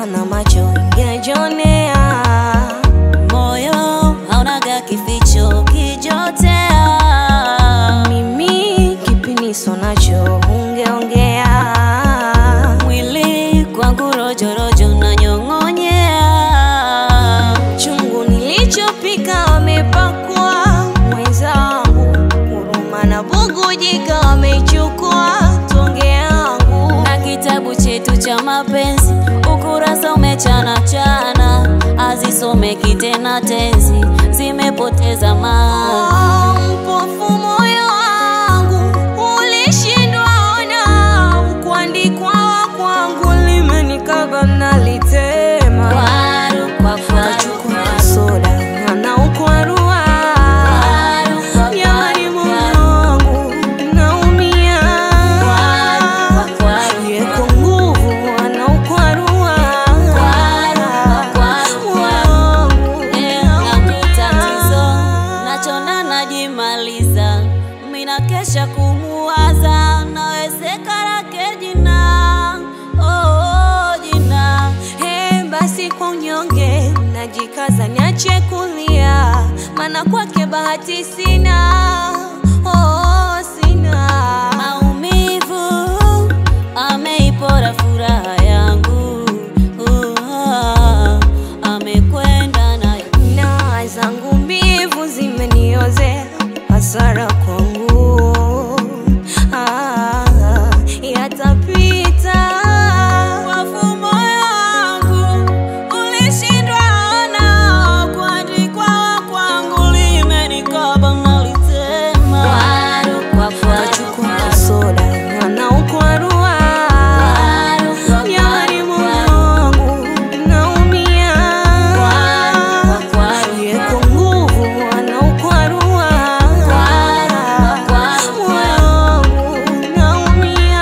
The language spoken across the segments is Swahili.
sana macho ingejionea moyo haunaga kificho kijotea mimi kipiniso nacho ungeongea mwili kwangu rojorojo na nyong'onyea chungu nilichopika wamepakwa mwenzangu huruma na bugujika wameichukua tonge yangu na kitabu chetu cha mapenzi ukurasa umechana chana azisomeki tena tenzi zimepoteza maana Oh, mpofu moyo wangu ulishindwa ona kuandikwa kwangu limenikaba nalitema kwaru kwa kwaru Kachukua soda anaukwarua kwaru kwa jamani kwaru moyo wangu naumia Kwaru, kwaru, yeko nguvu anaukwarua Kwaru, kwaru, Moyo wangu yangu tatizo nachona najimaliza mina kesha kumuwaza nawezeka lake jina oh, jina Hey, basi kwa unyonge najikaza niache kulia, maana kwake bahati sina, oh, sina. maumivu ameipora furaha yangu uh, amekwenda nayo Na zangu mbivu zimeniozea hasara kwangu, ah, yatapita. Wafu moyo wangu ulishindwa ona, kuandikwa kwangu limenikaba nalitema. Kwaru kwa kwaru, Kachukua soda anaukwarua, kwaru kwa jamani kwaru, moyo wangu naumia. kwaru kwa kwaru, Yeko nguvu anaukwarua, kwaru kwa kwaru, moyo wangu naumia.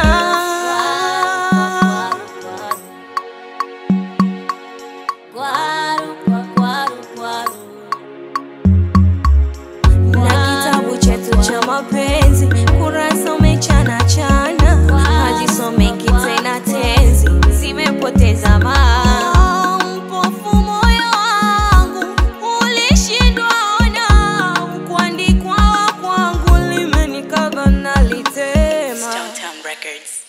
kwaru kwa kwaru, kwaru. Na kitabu chetu cha mapenzi kurasa umechana chana, hazisomeki tena tenzi, zimepoteza maana. Mpofu moyo wangu ulishindwa ona, kuandikwa kwangu limenikaba nalitema. Stone Town Records.